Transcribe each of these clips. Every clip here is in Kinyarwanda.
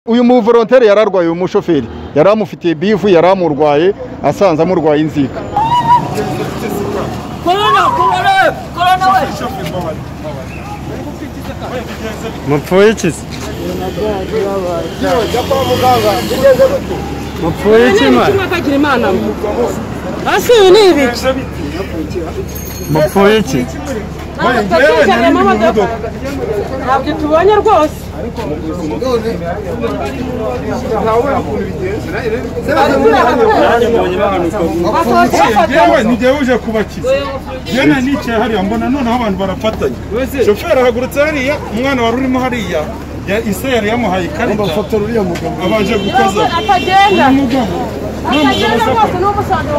uyu muvorontere yari arwaye uyu mushoferi yari amufitiye bivu yari amurwaye asanze amurwaye inzika mupfuye iki se mupfuye iki mwana hasi uyu ni ibiki mupfuye iki turakurikirana amamodoka ntabyo tubonye rwose basohotse bafatanye njyewe uje kubakiza njyewe nari nicaye hariya mbona noneho abantu barafatanye shoferi ahagurutse hariya umwana wari urimo hariya ya- isa yari yamuhaye ikarita abanje gukoza atagenda umugabo atagenda rwose n'umusanzu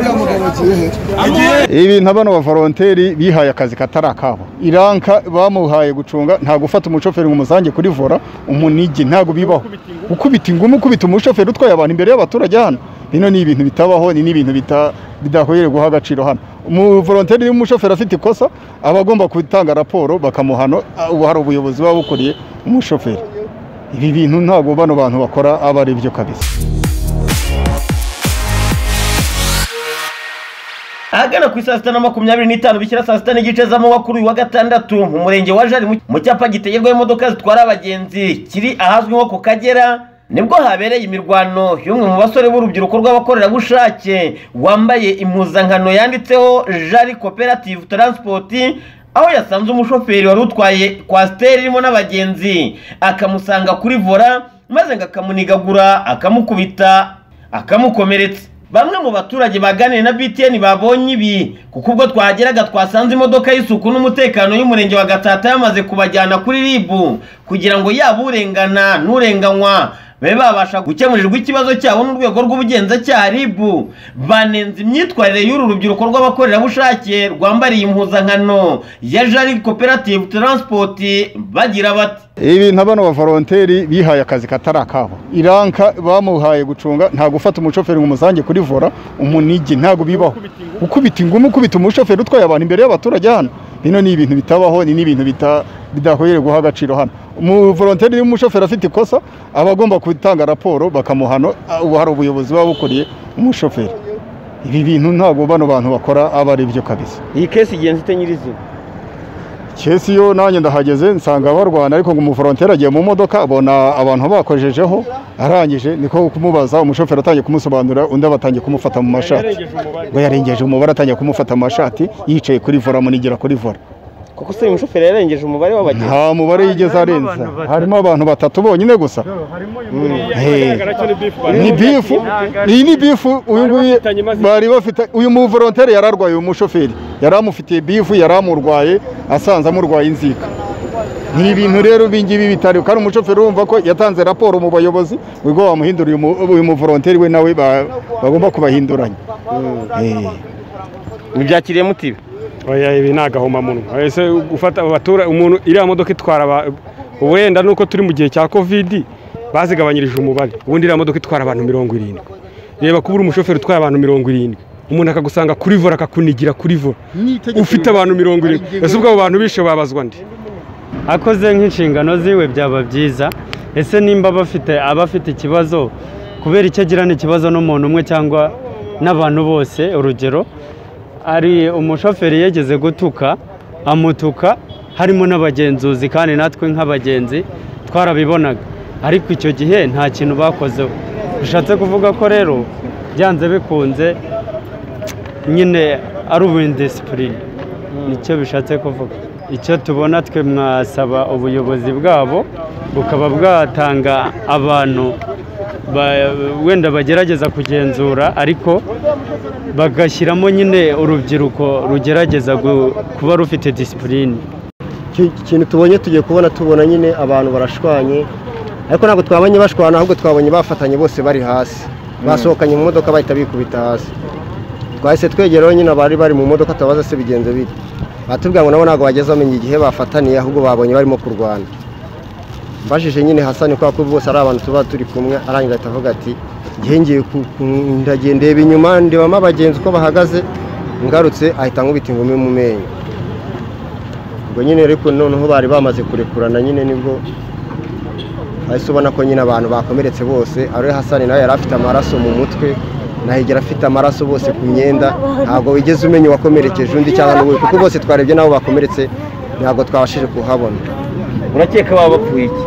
mu modoka agiye ibi nka bano bavoronteri bihaye akazi katari akabo iranka bamuhaye gucunga nta gufata umushoferi ngo umusange kuri vora umunigi ntabwo bibaho ukubita ingumi ukubita umushoferi utwaye abantu imbere y'abaturage hano bino ni ibintu bitabaho ni n'ibintu bita- bidakwiriye guha agaciro hano umuvoronteri iyo umushoferi afite ikosa aba agomba gutanga raporo bakamuhano ubu hari ubuyobozi buba bukuriye umushoferi ibi bintu ntabwo bano bantu bakora aba ari byo kabisa ahagana ku isaa sita na makumyabiri n'itanu bishyira saa sita n'igice z'amanywa kuri uyu wa gatandatu mu murenge wa jari mu cyapa gitegerwaho imodoka zitwara abagenzi kiri ahazwi nko ku kagera nibwo habereye imirwano y'umwe mu basore b'urubyiruko rw'abakorerabushake wambaye impuzankano yanditseho jari koperative taransipoti aho yasanze umushoferi wari utwaye kwasiteri irimo n'abagenzi akamusanga kuri vora maze ngo akamunigagura akamukubita akamukomeretsa bamwe mu baturage baganiriye na btn babonye ibi kuko ubwo twahageraga twasanze imodoka y'isuku n'umutekano y'umurenge wa gatsata yamaze kubajyana kuri ribu kugira ngo yaba urengana n'urenganywa babe babasha gukemurirwa ikibazo cyabo n'urwego rw'ubugenzacyaha ribu banenze imyitwarire y'uru rubyiruko rw'abakorerabushake rwambariye impuzankano ya jari koperative taransipoti bagira bati ibi nka bano bavoronteri bihaye akazi katari akabo iranka bamuhaye gucunga nta gufata umushoferi ngo umusange kuri vora umunigi ntabwo bibaho ukubita ingumi ukubita umushoferi utwaye abantu imbere y'abaturage hano bino ni ibintu bitabaho ni n'ibintu bita- bidakwiriye guha agaciro hano umuvoronteri iyo umushoferi afite ikosa aba agomba gutanga raporo bakamuhano ubu hari ubuyobozi buba bukuriye umushoferi ibi bintu ntabwo bano bantu bakora aba ari byo kabisa iyi kesi igenzi ite nyirizina kesi yo nanjye ndahageze nsanga barwana ariko ngo umuforonteri agiye mu modoka abona abantu bakojejeho arangije niko kumubaza umushoferi atangiye kumusobanurira undi aba atangiye kumufata mu mashati ngo yarengeje umubare atangiye kumufata mu mashati yicaye kuri vora amunigera kuri vora kuko se uyu mushoferi yarengeje umubare w'abagenzi nta mubare yigeze arenza harimo abantu batatu bonyine gusa Hey. ni bifu iyi ni bifu uyu nguyu bari bafite uyu muvoronteri yari arwaye uyu mushoferi yari amufitiye bifu yari amurwaye asanze amurwaye inzika ni ibintu rero ibingibi bitari kandi umushoferi urumva ko yatanze raporo mu bayobozi ubwo bamuhindura uyu mu- uyu muvoronteri we nawe ba- bagomba kubahinduranya Eh. mubyakiriye mutibe oya ibi ni agahomamunwa ese gufata abatura umuntu iriya modoka itwara aba- wenda nuko turi mu gihe cya kovidi bazigabanyirije umubare ubundi iriya modoka itwara abantu mirongo irindwi reba kubura umushoferi utwaye abantu mirongo irindwi umuntu akagusanga kuri vora akakunigira kuri vora ufite abantu mirongo irindwi ese ubwo abo bantu bishe babazwa ndi akoze nk'inshingano ziwe byaba byiza ese nimba bafite abafite ikibazo kubera icyo agirana ikibazo n'umuntu umwe cyangwa n'abantu bose urugero hari umushoferi yageze gutuka amutuka harimo n'abagenzuzi kandi natwe nk'abagenzi twarabibonaga ariko icyo gihe nta kintu bakozeho bishatse kuvuga ko rero byanze bikunze nyine ari ubundisipurine nicyo bishatse kuvuga icyo tubona twe mwasaba ubuyobozi bwabo bukaba bwatanga abantu ba- wenda bagerageza kugenzura ariko bagashyiramo nyine urubyiruko rugerageza gu- kuba rufite disipurine Iki- ikintu tubonye tugiye kubona tubona nyine abantu barashwanye ariko ntabwo twabonye bashwana ahubwo twabonye bafatanye bose bari hasi basohokanye mu modoka bahita bikubita hasi twahise twegeraho nyine abari bari mu modoka tubabaza se bigenze bite batubwira ngo nabo ntabwo bageze bamenya igihe bafataniye ahubwo babonye barimo kurwana mbajije nyine hasani kubera ko bose ari abantu tuba turi kumwe arangiza ahita avuga ati ngiye ngiye ku- ku- ndagiye ndeba inyuma ndebamo abagenzi uko bahagaze ngarutse ahita ankubita ingumi mu menyo ubwo nyine ariko noneho bari bamaze kurekurana nyine nibwo ahise ubona ko nyine abantu bakomeretse bose ariwe hasani nawe yari afite amaraso mu mutwe nahigera afite amaraso bose ku myenda ntabwo wigeze umenya uwakomerekeje undi cyangwa n'uwo kuko bose twarebye n'abo bakomeretse ntabwo twabashije kuhabona urakeka baba bapfuye iki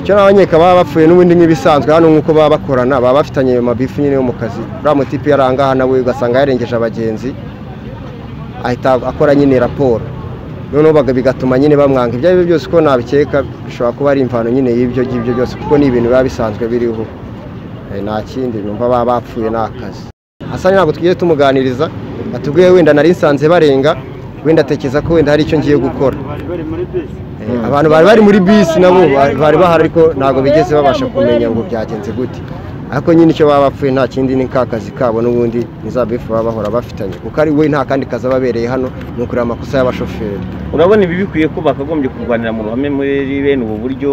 icyo n'abanyeka baba bapfuye n'ubundi nk'ibisanzwe hano nk'uko baba bakorana baba bafitanye ayo mabifu nyine yo mu kazi uriya mutipe yari aha ngaha nawe ugasanga yarengeje abagenzi ahita akora nyine raporo noneho baga- bigatuma nyine bamwanga ibyo ari byo byose uko nabikeka bishobora kuba ari imvano nyine y'ibyo ngibyo byose kuko ni ibintu biba bisanzwe biriho Eh, nta kindi numva baba bapfuye ni akazi hasani ntabwo tugiye tumuganiriza atubwiye wenda nari nsanze barenga wenda atekereza ko wenda hari icyo ngiye gukora Eh, abantu bari bari muri bisi nabo bari bari bahari ariko ntabwo bigeze babasha kumenya ngo byagenze gute ariko nyine icyo baba bapfuye nta kindi ni ka kazi kabo n'ubundi nizabifu baba bahora bafitanye kuko ari we nta kandi kazi ababereye hano ni ukureba amakosa y'abashoferi urabona ibi bikwiye ko bakagombye kurwanira mu ruhame muri bene ubu buryo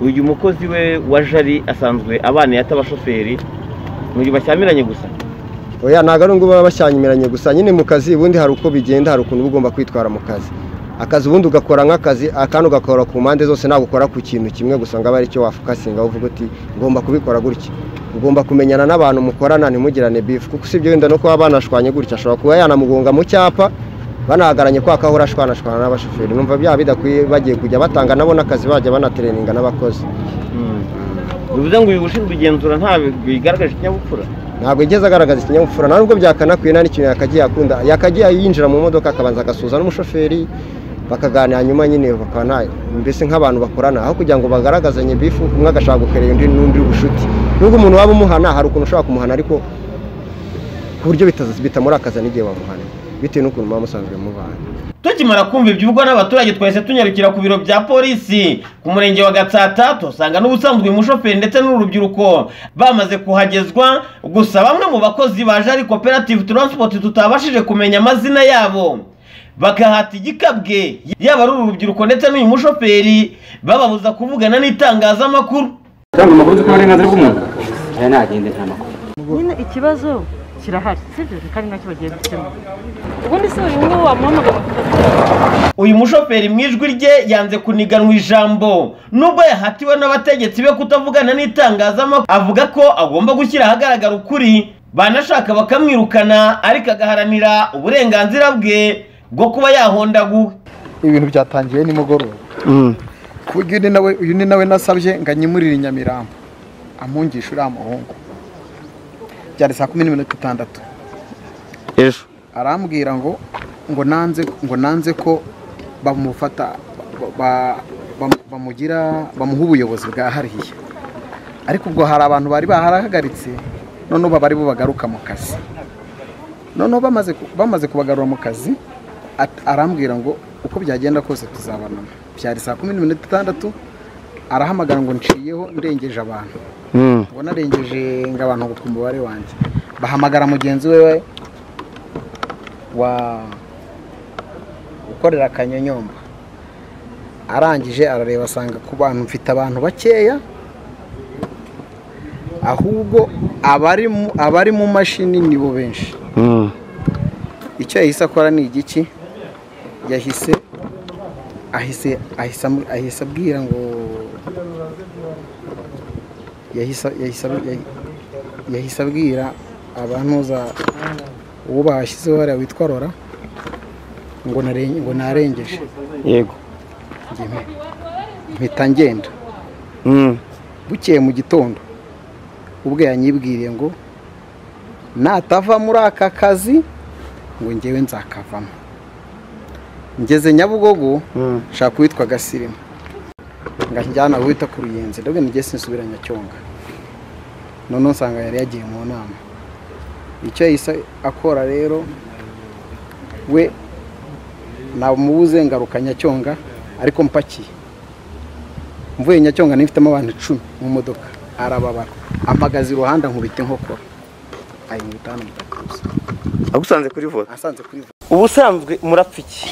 uyu mukozi we wa jari asanzwe abana yata abashoferi mu gihe bashyamiranye gusa oya ntabwo ari ngo baba bashyanyimiranye gusa nyine mu kazi ubundi hari uko bigenda hari ukuntu uba ugomba kwitwara mu kazi akazi ubundi ugakora nk'akazi akandi ugakora ku mpande zose ntabwo ukora ku kintu kimwe gusa ngo abe ari cyo wafukasinga uvuga uti ngomba kubikora gutya ugomba kumenyana n'abantu mukorana ntimugirane bifu kuko usibye wenda no kuba banashwanye gutya ashobora kuba yanamugonga mu cyapa banahagaranye kwa kahura ashwanashwana n'abashoferi numva byaba bidakwiye bagiye kujya batanga nabo n'akazi bajya banatereninga n'abakozi bivuze ngo uyu ushinzwe igenzura nta bigaragaje ikinyabupfura ntabwo yigeze agaragaza ikinyabupfura nta nubwo byakanakwiye nta n'ikintu yakagiye akunda yakagiye yinjira mu modoka akabanza agasuhuza n'umushoferi bakaganira nyuma nyine bakaba nta mbese nk'abantu bakorana aho kugira ngo bagaragazanye bifu umwe agashaka gukerera undi n'undi ubucuti nubwo umuntu waba umuhana hari ukuntu ushobora kumuhana ariko ku buryo bitaza- bitamurakaza n'igihe wamuhana bitewe n'ukuntu muba musanzwe mubana tukimara kumva ibyivugwa n'abaturage twahise tunyarukira ku biro bya polisi ku murenge wa gatsata tuhasanga n'ubusanzwe uyu mushoferi ndetse n'urubyiruko bamaze kuhagezwa gusa bamwe mu bakozi ba jari koperative taransipoti tutabashije kumenya amazina yabo bagahata igikabwe yaba ari uru rubyiruko ndetse n'uyu mushoferi bababuza kuvugana n'itangazamakuru cyangwa amakuru afite uburenganzira bw'umuntu aya nagende nta makuru nyine ikibazo kirahari sibyo kandi nacyo bagiye gukemura ubundi si buri umwe wamuhamagara uyu mushoferi mu ijwi rye yanze kuniganwa ijambo nubwo yahatiwe n'abategetsi be kutavugana n'itangazamakuru avuga ko agomba gushyira ahagaragara ukuri banashaka bakamwirukana ariko agaharanira uburenganzira bwe bwo kuba yahondaguwe ibintu byatangiye nimugoroba ku buryo uyu ni nawe uyu ni nawe nasabye ngo anyimurire i nyamirambo amungishe uriya muhungu byari saa kumi n'iminota itandatu ejo arambwira ngo ngo nanze ngo nanze ko bamufata ba- ba- bam- bamugira bamuha ubuyobozi bwahariye ariko ubwo hari abantu bari baharahagaritse noneho baba ari bo bagaruka mu kazi noneho bamaze ku- bamaze kubagarura mu kazi at- arambwira ngo uko byagenda kose tuzabonana byari saa kumi n'iminota itandatu arahamagara ngo nciyeho ndengeje abantu ngo narengeje ngo abantu ngo umubare wanjye bahamagara mugenzi we wa ukorera akanyonyomba arangije arareba asanga ku bantu mfite abantu bakeya ahubwo abari mu- abari mu mashini nibo benshi icyo yahise akora ni igiki yahise ahise ahise amu- ahise abwira ngo yahise yahise abu- yahi- yahise abwira abantuza uwo bashyizeho hariya witwa rora ngo nare- ngo narengeje yego njye mpe- mpita ngenda bukeye mu gitondo ubwe yanyibwiriye ngo natava muri aka kazi ngo ngewe nzakavamo ngeze nyabugogo nshaka uwitwa gasirimu ngajyana wita ku ruyenzi ndabwo nige sinsubira nyacyonga noneho nsanga yari yagiye mu nama icyo yahise akora rero we namubuze ngaruka nyacyonga ariko mpakiye mvuye nyacyonga nifitemo abantu icumi mu modoka arababara ampagaze iruhande ankubita inkokora ayinkubita hano mu gatuza agusanze kuri vote asanze kuri ubusanzwe murapfa iki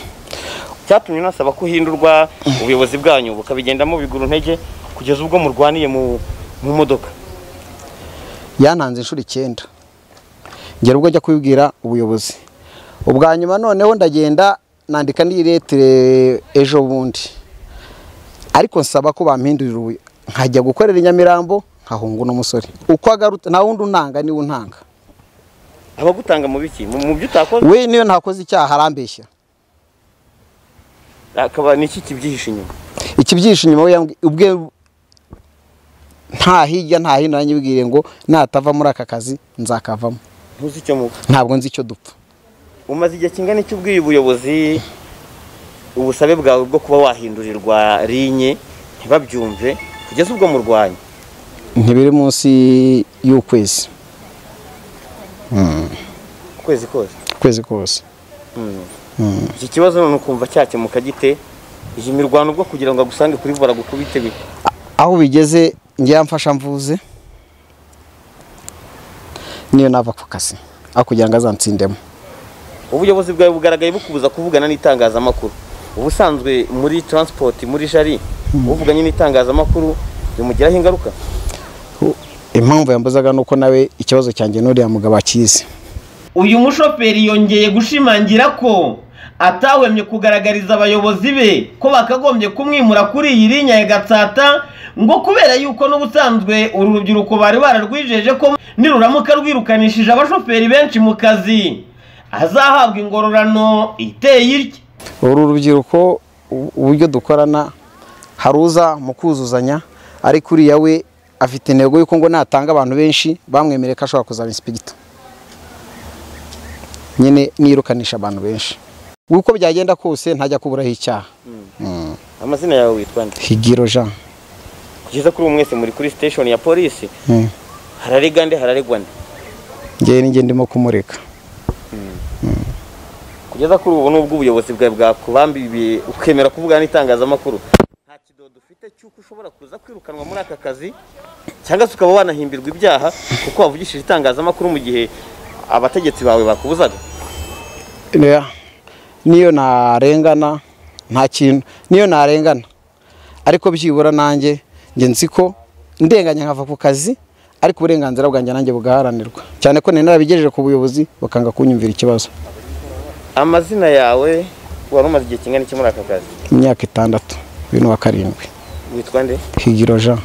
cyatumye unasaba ko uhindurwa ubuyobozi bwanyu bukabigendamo bigura intege kugeza ubwo murwaniye mu mu modoka yananze inshuro icyenda ngera ubwo ajya kubibwira ubuyobozi ubwa nyuma noneho ndagenda nandika n'iretire ejo bundi ariko nsaba ko bampindurira ubu- nkajya gukorera i nyamirambo nkahunga uno musore uko agarutse nta wundi unanga niwe untanga abagutanga mu biki mu mu byo utakoze we niyo ntakoze icyaha arambeshya akaba niki kibyihishe inyuma ikibyihishe inyuma we yambwi- ubwe nta hirya nta hino yanyibwiriye ngo natava muri aka kazi nzakavamo ntuzi icyo muba ntabwo nzi icyo dupfa umaze igihe kingana iki ubwiye ubuyobozi ubusabe bwawe bwo kuba wahindurirwa linye ntibabyumve kugeza ubwo murwanya ntibiri munsi y'ukwezi Mm, ukwezi kose ukwezi kose Mm. Mm. iki kibazo none ukumva cyakemuka gite iyi mirwano ubwo kugira ngo agusange kuri vora gukubite bite aho bigeze njye yamfasha mvuze niyo nava ku kazi aho kugira ngo azantsindemo ubuyobozi bwawe bugaragaye bukubuza kuvugana n'itangazamakuru ubusanzwe muri transport muri jari uvuganye n'itangazamakuru bimugiraho ingaruka impamvu yambuzaga nuko nawe ikibazo cyanjye n'uriya mugabo akizi uyu mushoferi yongeye gushimangira ko atahwemye kugaragariza abayobozi be ko bakagombye kumwimura kuri iyi linya ya gatsata ngo kubera yuko n'ubusanzwe uru rubyiruko bari bararwijeje ko niruramuka rwirukanishije abashoferi benshi mu kazi azahabwa ingororano iteye itya uru rubyiruko u- uburyo dukorana hari uza mu kuzuzanya ariko uriya we afite intego y'uko ngo natanga abantu benshi bamwemereye ko ashobora kuzaba insipigita nyine nirukanisha abantu benshi uko byagenda kose ntajya kuburaho icyaha Mm. amazina yawe witwa nde higiro jean kugeza kuri ubu mwese muri kuri station ya polisi Mm. hararegwa nde hararegwa nde njyewe ninjye ndimo kumureka kugeza kuri ubu nubwo ubuyobozi bwawe bwakubambiye ukemera kuvugana n'itangazamakuru nta kidodo ufite cy'uko ushobora kuza kwirukanwa muri aka kazi cyangwa se ukaba wanahimbirwa ibyaha kuko wavugishije itangazamakuru mu gihe abategetsi bawe bakubuzaga Oya, niyo narengana nta kintu niyo narengana ariko byibura nanjye njye nzi ko ndenganya nkava ku kazi ariko uburenganzira bwanjye nanjye bugaharanirwa cyane ko nari narabigejeje ku buyobozi bakanga kunyumvira ikibazo amazina yawe wari umaze igihe kingana iki muri aka kazi imyaka itandatu bibiri na karindwi witwa nde higiro jean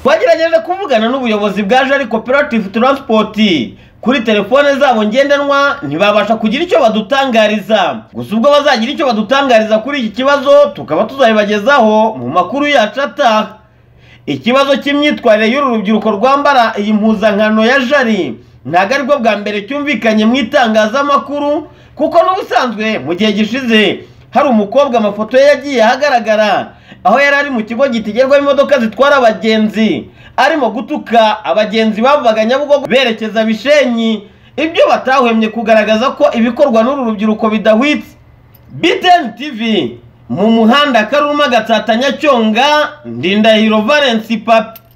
twagerageje kuvugana n'ubuyobozi bwa jari koperative taransipoti kuri telefone zabo ngendanwa ntibabasha kugira icyo badutangariza gusa ubwo bazagira icyo badutangariza kuri iki kibazo tukaba tuzabibagezaho mu makuru yacu ataha ikibazo cy'imyitwarire y'uru rubyiruko rwambara iyi mpuzankano ya jari ntabwo aribwo bwa mbere cyumvikanye mu itangazamakuru kuko n'ubusanzwe mu gihe gishize hari umukobwa amafoto ye yagiye ahagaragara aho yari ari mu kigo gitegerwamo imodoka zitwara abagenzi arimo gutuka abagenzi bavaga nyabugogo berekeza bishenyi ibyo batahwemye kugaragaza ko ibikorwa n'uru rubyiruko bidahwitse BTN TV mu muhanda Karuma Gatsata Nyacyonga Ndindahiro Valence Papi